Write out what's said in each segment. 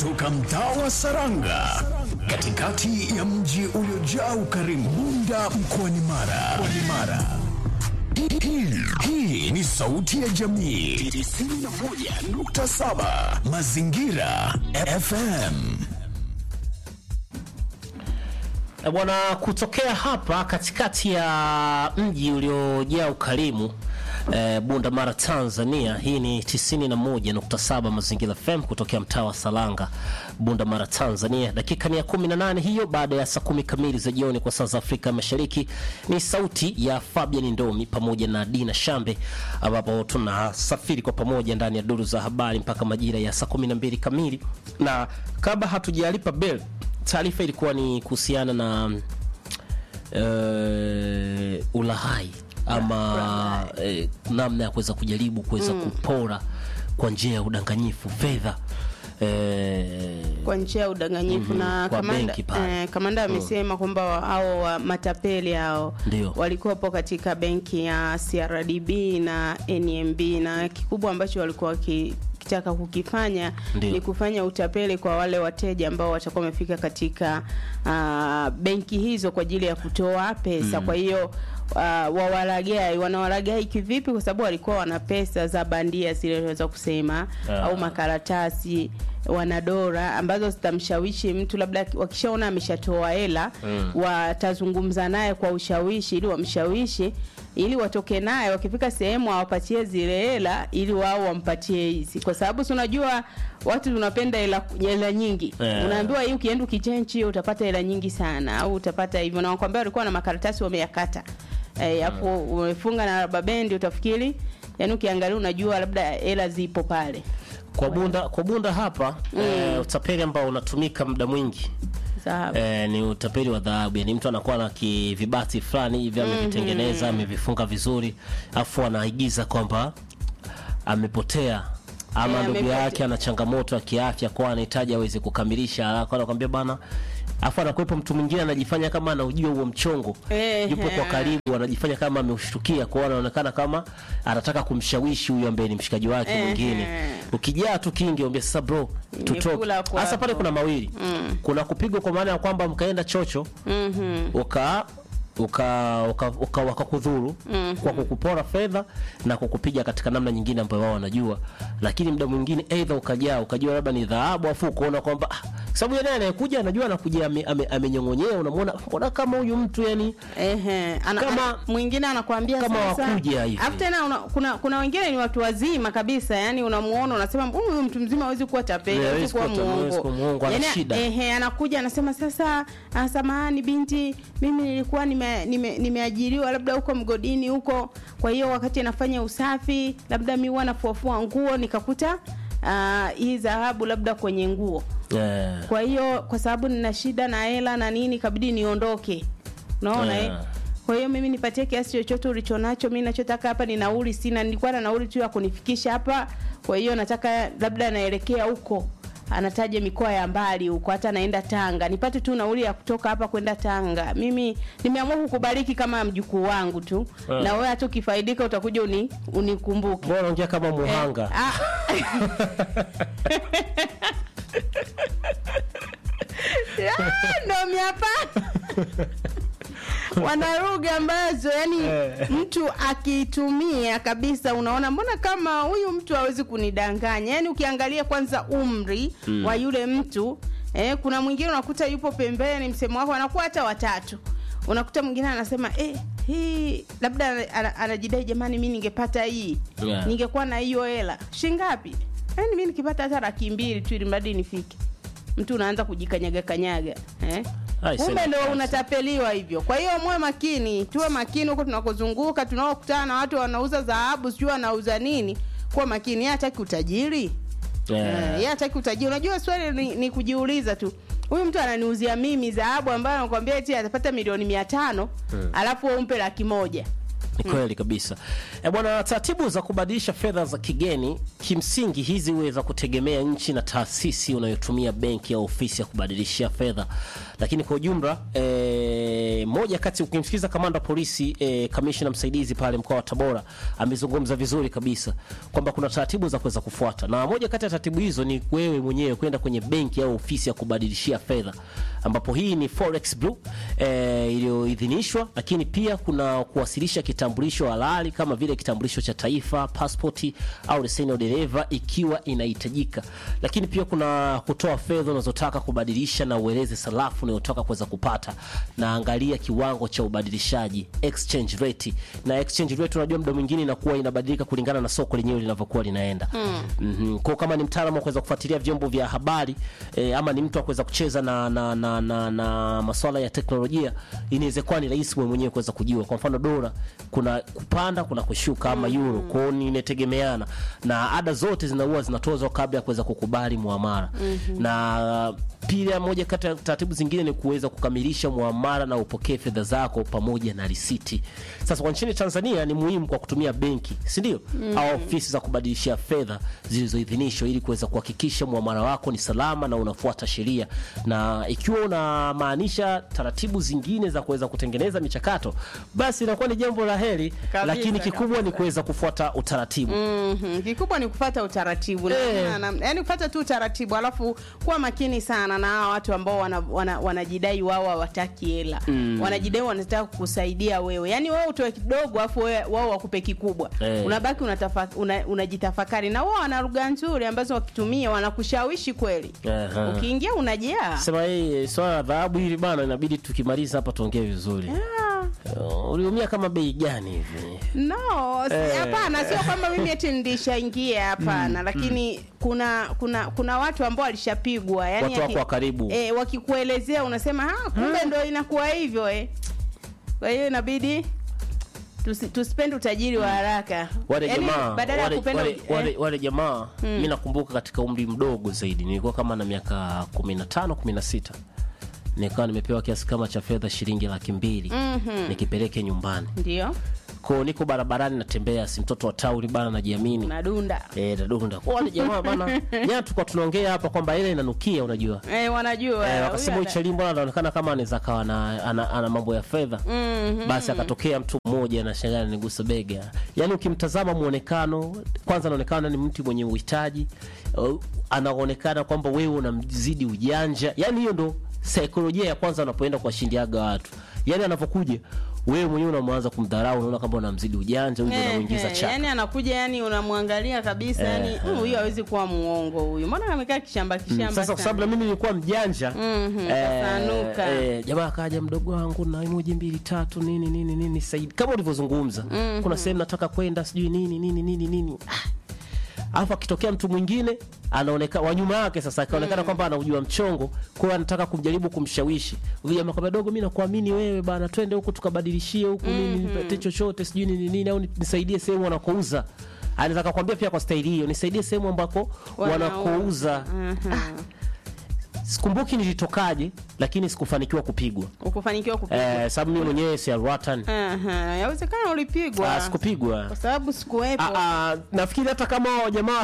kutoka mtaa wa Saranga katikati ya mji uliojaa ukarimu Bunda mkoani Mara. Mkoani Mara. Hii- hii- Hii ni sauti ya jamii 91.7 Mazingira FM. E bwana, kutokea hapa katikati ya mji uliojaa ukarimu e, Bunda Mara, Tanzania. Hii ni 91.7 Mazingira FM kutokea mtaa wa Salanga, Bunda Mara, Tanzania. Dakika ni ya 18 hiyo baada ya saa kumi kamili za jioni kwa saa za Afrika Mashariki. Ni sauti ya Fabian Ndomi pamoja na Dina Shambe, ambapo tunasafiri kwa pamoja ndani ya duru za habari mpaka majira ya saa 12 kamili, na kabla hatujalipa bell taarifa ilikuwa ni kuhusiana na uh, ulahai ama eh, namna ya kuweza kujaribu kuweza kupora kwa njia ya udanganyifu fedha eh, kwa njia ya udanganyifu Mhm, na kwa kamanda, benki pale. eh, kamanda amesema kwamba wa- hao wa matapeli hao Ndio. walikuwepo katika benki ya CRDB na NMB na kikubwa ambacho walikuwa wakitaka kukifanya Ndio. ni kufanya utapeli kwa wale wateja ambao watakuwa wamefika katika uh, benki hizo kwa ajili ya kutoa pesa kwa hiyo uh, wawalagai wanawalagai kivipi kwa sababu walikuwa wana pesa za bandia zile tunaweza kusema Ah. au makaratasi wanadora ambazo zitamshawishi mtu labda wakishaona ameshatoa hela Mm. watazungumza naye kwa ushawishi ili wamshawishi ili watoke naye wakifika sehemu awapatie zile hela ili wao wampatie hizi kwa sababu si unajua watu tunapenda hela hela nyingi Eh. unaambiwa hii ukienda ukichenchi utapata hela nyingi sana au utapata hivyo na wakwambia walikuwa na makaratasi wameyakata eh, hapo umefunga na raba bendi utafikiri yani ukiangalia unajua labda hela zipo pale kwa bunda kwa bunda hapa eh, utapeli ambao unatumika muda mwingi Sawa. eh, ni utapeli wa dhahabu yani mtu anakuwa na kivibati fulani hivi amevitengeneza amevifunga vizuri afu anaigiza kwamba amepotea ama Eh, ndugu amepotea. yake ana changamoto ya kiafya kwa anahitaji aweze kukamilisha haraka anakwambia bana afu anakuwepo mtu mwingine anajifanya kama anaujua huo mchongo Eh, yupo kwa eh. karibu anajifanya kama ameushtukia kwao anaonekana kama anataka kumshawishi huyu ambaye ni mshikaji wake Eh, mwingine eh. ukijaa tu kingi ambia sasa bro tutoke Nimekula kwako. hasa pale kuna mawili kuna kupigwa kwa maana ya kwamba mkaenda chocho Mhm. uka uka uka, uka wakakudhuru kwa kukupora fedha na kukupiga katika namna nyingine ambayo wao wanajua, lakini muda mwingine aidha ukajaa ukajua labda ni dhahabu, afu ukaona kwamba ah, sababu yeye anayekuja anajua anakuja ame- ame- amenyong'onyea, unamwona mbona kama huyu mtu yani Ehe, ana, Kama- ana, mwingine anakuambia kama sasa, wakuja hivi. Alafu tena una, kuna kuna wengine ni watu wazima kabisa, yani unamuona unasema huyu mtu mzima hawezi kuwa tapeli, Yeah, hawezi hawezi kuwa kuwa ta- hawezi kuwa muongo. muongo, ana Yani, shida. ehe, anakuja anasema sasa, ah, samahani binti, mimi nilikuwa nime- nime- nimeajiriwa labda huko mgodini huko, kwa hiyo wakati anafanya usafi labda mi huwa nafuafua nguo nikakuta ah, hii dhahabu labda kwenye nguo eh, kwa hiyo kwa sababu nina shida na hela na nini kabidi niondoke unaona Yeah. eh? kwa hiyo mimi nipatie kiasi chochote ulichonacho mi nachotaka hapa ni nauli sina nilikuwa na nauli tu ya kunifikisha hapa kwa hiyo nataka labda naelekea huko anataja mikoa ya mbali huko hata naenda tanga nipate tu nauli ya kutoka hapa kwenda tanga mimi nimeamua kukubariki kama mjukuu wangu tu Yeah. na wewe hata ukifaidika utakuja uni, unikumbuke mbona unaongea kama muhanga Ah. Ah, ndo miapa wana lugha ambazo yani mtu akiitumia kabisa unaona mbona kama huyu mtu hawezi kunidanganya yani ukiangalia kwanza umri wa yule mtu eh, kuna mwingine unakuta yupo pembeni msemo wako anakuwa hata watatu unakuta mwingine anasema eh, hii labda ana- ana- anajidai jamani mi ningepata hii Yeah. ningekuwa na hiyo hela shingapi yani mi nikipata hata laki mbili tu ili mradi nifike mtu unaanza kujikanyaga kanyaga eh? Ai, kumbe sema ndo kazi. unatapeliwa hivyo kwa hiyo muwe makini tuwe makini huko tunakozunguka tunaokutana na watu wanauza dhahabu sijui wanauza nini kuwa makini yeye hataki utajiri Eh, Eh, yeye hataki utajiri unajua swali ni, ni kujiuliza tu huyu mtu ananiuzia mimi dhahabu ambayo anakwambia eti atapata milioni mia tano alafu wewe umpe laki moja Ni kweli kabisa. E bwana, taratibu za kubadilisha fedha za kigeni kimsingi hizi huweza kutegemea nchi na taasisi unayotumia benki au ofisi ya kubadilishia fedha, lakini kwa ujumla e, moja kati, ukimsikiza kamanda wa polisi e, kamishna msaidizi pale mkoa wa Tabora amezungumza vizuri kabisa kwamba kuna taratibu za kuweza kufuata, na moja kati ya taratibu hizo ni wewe mwenyewe kwenda kwenye benki au ofisi ya kubadilishia fedha, ambapo hii ni Forex Blue e, iliyoidhinishwa, lakini pia kuna kuwasilisha kitambulisho halali kama vile kitambulisho cha taifa, pasipoti au leseni ya udereva ikiwa inahitajika, lakini pia kuna kutoa fedha unazotaka kubadilisha na ueleze sarafu unayotaka kuweza kupata, na angalia kiwango cha ubadilishaji exchange rate. Na exchange rate unajua muda mwingine inakuwa inabadilika kulingana na soko lenyewe linavyokuwa linaenda. Mm. Mm-hmm. Kwa kama ni mtaalamu wa kuweza kufuatilia vyombo vya habari eh, ama ni mtu wa kuweza kucheza na na, na, na, na masuala ya teknolojia, inaweza kuwa ni rahisi wewe mwenyewe kuweza kujua. Kwa mfano dola kuna kupanda kuna kushuka ama euro. Kwa hiyo ni inategemeana na ada zote zinakuwa zinatozwa kabla ya kuweza kukubali muamala. Na pia moja kati ya taratibu zingine ni kuweza kukamilisha muamala na upokee fedha zako pamoja na risiti. Sasa kwa nchini Tanzania ni muhimu kwa kutumia benki, si ndio? Au ofisi za kubadilishia fedha zilizoidhinishwa ili kuweza kuhakikisha muamala wako ni salama na unafuata sheria. Na ikiwa unamaanisha taratibu zingine za kuweza kutengeneza michakato, basi inakuwa ni jambo la heri, Kabisa, lakini kikubwa ni kabisa. kuweza kufuata utaratibu. Mhm, kikubwa ni kufata utaratibu Eh. na, na, yani kufata tu utaratibu alafu kuwa makini sana na hawa watu ambao wanajidai wana, wanajidai wao hawataki hela wanajidai wanataka kukusaidia wewe yani wewe utoe kidogo alafu wewe- wao wakupe kikubwa Eh. unabaki unatafa, una, unajitafakari na wao wana lugha nzuri ambazo wakitumia wanakushawishi kweli Aha. ukiingia unajaa Sema hii swala la dhahabu hili bana, inabidi tukimaliza hapa tuongee vizuri. Ah. Uh, uliumia kama bei gani hivi? No, si- Eh. hapana, sio kwamba mimi eti nilishaingia hapana, lakini kuna kuna kuna watu ambao walishapigwa yani Watu wako wa karibu. eh, wakikuelezea unasema ah, kumbe ndo inakuwa hivyo eh. Kwa hiyo inabidi tusi, tusipende utajiri wa haraka wale Yaani, jamaa badala ya wale, kupenda wale, uj- wale, eh, wale jamaa mi nakumbuka katika umri mdogo zaidi nilikuwa kama na miaka 15 16 nikawa nimepewa kiasi kama cha fedha shilingi laki mbili nikipeleke nyumbani ndio ko niko barabarani natembea si mtoto wa tauni bana najiamini nadunda Eh, dadunda Kwa wale jamaa bana jana tulikuwa tunaongea hapa kwamba ile inanukia unajua eh, wanajua Eh, huyu wakasema ana- huyu Chalimbo anaonekana kama anaweza kawa na ana, ana mambo ya fedha basi akatokea mtu mmoja na shangaa nigusa bega yaani ukimtazama muonekano kwanza anaonekana ni mtu mwenye uhitaji uh, anaonekana kwamba wewe unamzidi ujanja yaani hiyo ndo saikolojia ya kwanza unapoenda kuwashindiaga watu yaani anavyokuja wewe mwenyewe unamwanza kumdharau unaona kwamba unamzidi ujanja huyu ndo Eh, unamuingiza eh, chaka yani anakuja yani unamwangalia kabisa Eh, yani "Mm, huyu hawezi kuwa muongo huyu mbona amekaa kishamba kishamba sasa kwa sababu na mimi nilikuwa mjanja Mhm, eh, kasanuka. eh, jamaa akaja mdogo wangu na emoji mbili tatu nini nini nini saidi kama ulivyozungumza kuna sehemu nataka kwenda sijui nini nini nini nini Ah. alafu akitokea mtu mwingine anaonekana wa nyuma yake sasa akaonekana kwamba anaujua mchongo kwa hiyo anataka kumjaribu kumshawishi huyu jamaa kwamba dogo mimi nakuamini wewe bana twende huku tukabadilishie huku nini nipate chochote sijui nini nini au nisaidie sehemu wanakouza anaweza akakwambia pia kwa staili hiyo nisaidie sehemu ambako wanakouza sikumbuki nilitokaje lakini sikufanikiwa kupigwa ukufanikiwa kupigwa eh, sababu mimi mwenyewe si alwatan Aha, yawezekana ulipigwa ah, sikupigwa kwa sababu sikuwepo Ah, ah, nafikiri hata kama hao jamaa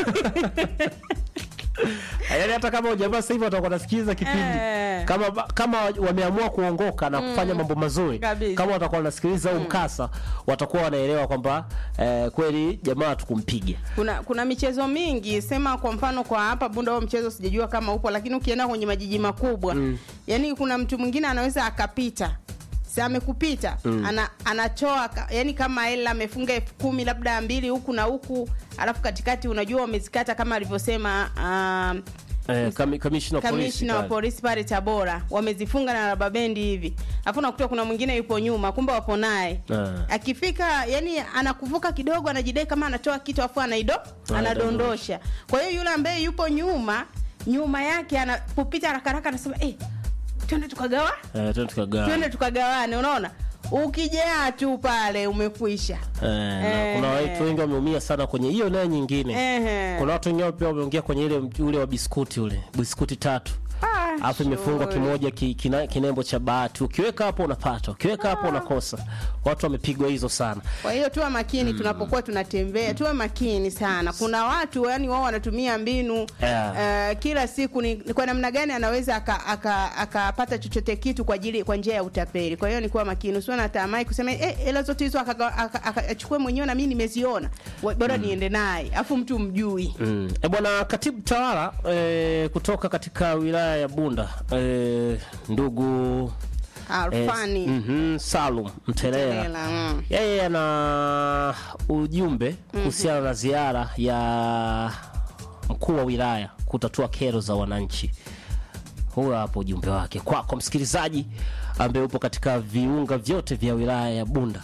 yaani hata kama hao jamaa sasa hivi watakuwa nasikiliza kipindi Eh. kama kama wameamua kuongoka na kufanya mambo mazuri Kabisa. kama watakuwa wanasikiliza huu mkasa watakuwa wanaelewa kwamba eh, kweli jamaa tukumpiga kuna kuna michezo mingi sema kwa mfano kwa hapa bunda huo mchezo sijajua kama upo lakini ukienda kwenye majiji makubwa mm. yani kuna mtu mwingine anaweza akapita si amekupita mm. ana, anatoa ka- yani kama hela amefunga elfu kumi labda mbili huku na huku alafu katikati unajua wamezikata kama alivyosema um, eh, kami- kamishna wa polisi kamishna wa pale. polisi pale Tabora wamezifunga na raba bendi hivi, alafu nakuta kuna mwingine yupo nyuma, kumbe wapo naye Ah. akifika, yani anakuvuka kidogo, anajidai kama anatoa kitu afu anaido anadondosha. Kwa hiyo yule ambaye yupo nyuma nyuma yake anapopita haraka haraka anasema eh, twende tukagawa, eh, twende tukagawa. twende tukagawane. Unaona, ukijaa tu pale umekwisha. Eh, na Eh. kuna watu wengi wameumia sana kwenye hiyo nayo nyingine Ehe. kuna watu wengine pia wameongea kwenye ile ule wa biskuti ule biskuti tatu Ah, alafu imefungwa shughuli. kimoja ki, kina, kinembo cha bahati ukiweka hapo unapata ukiweka hapo unakosa watu wamepigwa hizo sana Kwa hiyo tuwe makini tunapokuwa tunatembea, tuwe makini sana. Kuna watu yani wao wanatumia mbinu Yeah. eh, kila siku ni, ni kwa namna gani anaweza akapata aka, akapata chochote kitu kwa ajili kwa njia ya utapeli. Kwa hiyo ni kuwa makini, usiwe na tamaa kusema eh, hela zote hizo akachukue aka, aka, achukue mwenyewe na mimi nimeziona, Wa- bora niende naye, afu mtu mjui. Mm. E bwana katibu tawala e, kutoka katika wilaya ya Bunda e, ndugu Alfani e, mm Salum Mtelela Mtelela, mm. yeye ana ujumbe kuhusiana na ziara ya mkuu wa wilaya kutatua kero za wananchi. Huyo hapo ujumbe wake kwako msikilizaji ambaye upo katika viunga vyote vya wilaya ya Bunda.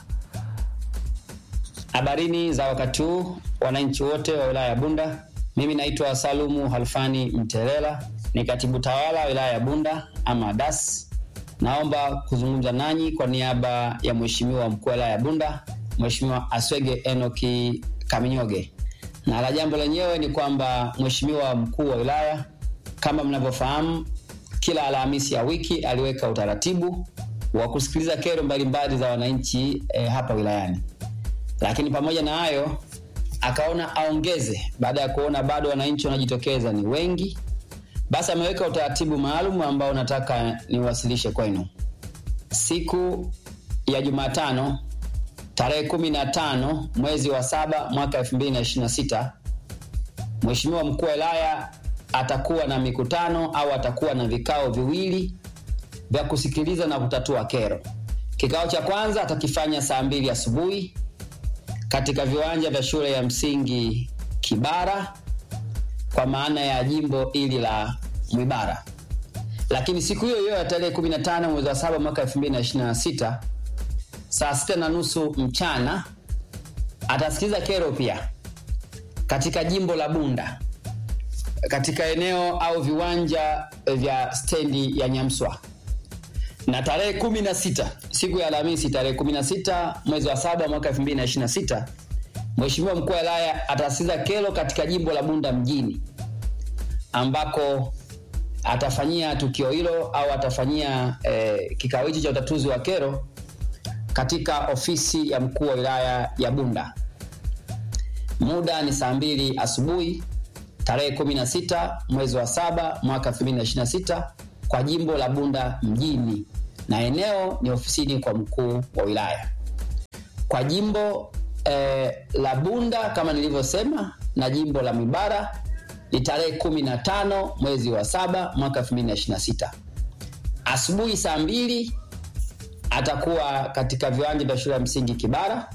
Habarini za wakati huu wananchi wote wa wilaya ya Bunda. Mimi naitwa Salumu Halfani Mtelela, ni katibu tawala wilaya ya Bunda ama DAS. Naomba kuzungumza nanyi kwa niaba ya mheshimiwa mkuu wa wilaya ya Bunda, Mheshimiwa Aswege Enoki Kaminyoge, na la jambo lenyewe ni kwamba mheshimiwa mkuu wa wilaya, kama mnavyofahamu, kila Alhamisi ya wiki aliweka utaratibu wa kusikiliza kero mbalimbali za wananchi eh, hapa wilayani lakini pamoja na hayo akaona aongeze baada ya kuona bado wananchi wanajitokeza ni wengi basi ameweka utaratibu maalum ambao nataka niwasilishe kwenu siku ya jumatano tarehe kumi na tano mwezi wa saba mwaka 2026 mheshimiwa mkuu wa wilaya atakuwa na mikutano au atakuwa na vikao viwili vya kusikiliza na kutatua kero kikao cha kwanza atakifanya saa mbili asubuhi katika viwanja vya shule ya msingi Kibara kwa maana ya jimbo hili la Mwibara. Lakini siku hiyo hiyo ya tarehe 15 mwezi wa saba mwaka 2026 saa sita na nusu mchana atasikiliza kero pia katika jimbo la Bunda katika eneo au viwanja vya stendi ya Nyamswa na tarehe 16 siku ya Alhamisi tarehe 16 mwezi wa saba mwaka 2026 Mheshimiwa mkuu wa wilaya atasikiza kero katika jimbo la Bunda mjini ambako atafanyia tukio hilo au atafanyia eh, kikao hichi cha utatuzi wa kero katika ofisi ya mkuu wa wilaya ya Bunda. Muda ni saa mbili asubuhi tarehe 16 mwezi wa saba mwaka 2026 kwa jimbo la Bunda mjini na eneo ni ofisini kwa mkuu wa wilaya. Kwa jimbo eh, la Bunda kama nilivyosema na jimbo la Mibara ni tarehe 15 mwezi wa saba mwaka 2026 asubuhi saa mbili atakuwa katika viwanja vya shule ya msingi Kibara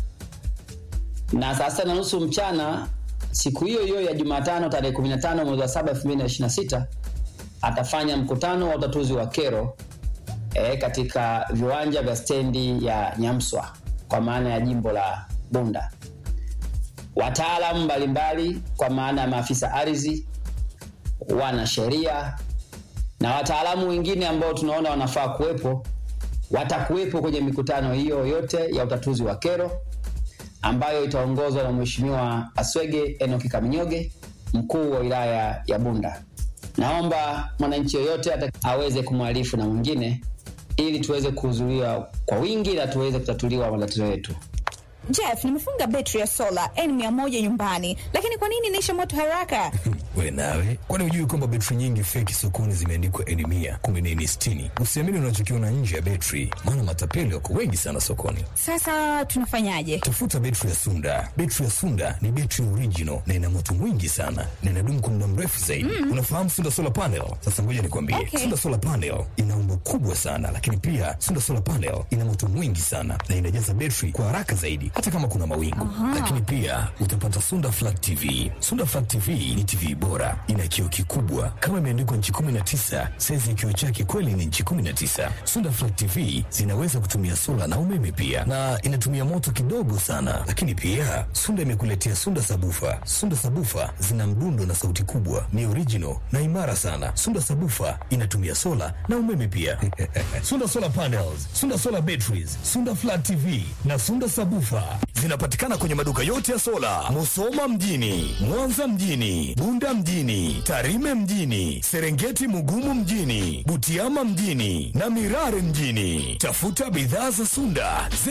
na saa sita na nusu mchana siku hiyo hiyo ya Jumatano tarehe 15 mwezi wa saba 2026 atafanya mkutano wa utatuzi wa kero e, katika viwanja vya stendi ya Nyamswa kwa maana ya jimbo la Bunda. Wataalamu mbalimbali kwa maana ya maafisa ardhi, wanasheria na wataalamu wengine ambao tunaona wanafaa kuwepo watakuwepo kwenye mikutano hiyo yote ya utatuzi wa kero ambayo itaongozwa na Mheshimiwa Aswege Enoki Kaminyoge, mkuu wa wilaya ya Bunda. Naomba mwananchi yoyote ata- aweze kumwarifu na mwingine ili tuweze kuhudhuria kwa wingi na tuweze kutatuliwa matatizo yetu. Jeff, nimefunga betri ya sola N100 nyumbani, lakini kwa nini inaisha moto haraka? we nawe kwani hujui kwamba betri nyingi feki sokoni zimeandikwa eni mia kumbe ni eni sitini usiamini unachokiona nje ya betri maana matapeli wako wengi sana sokoni Sasa tunafanyaje? tafuta betri ya sunda betri ya sunda ni betri original na ina moto mwingi sana na inadumu kwa muda mrefu zaidi unafahamu sunda solar panel sasa ngoja nikwambie Okay. sunda solar panel ina umbo kubwa sana lakini pia sunda solar panel ina moto mwingi sana na inajaza betri kwa haraka zaidi hata kama kuna mawingu lakini pia utapata sunda flat tv sunda flat tv ni tv bora ina kioo kikubwa kama imeandikwa nchi 19 saizi ya kioo chake kweli ni nchi 19 sunda flat tv zinaweza kutumia sola na umeme pia na inatumia moto kidogo sana lakini pia sunda imekuletea sunda sabufa sunda sabufa zina mdundo na sauti kubwa ni original na imara sana sunda sabufa inatumia sola na umeme pia sunda solar panels sunda solar batteries sunda flat tv na sunda sabufa zinapatikana kwenye maduka yote ya sola Musoma mjini, Mwanza mjini, Bunda mjini, Tarime mjini, Serengeti Mugumu mjini, Butiama mjini na Mirare mjini. Tafuta bidhaa za Sunda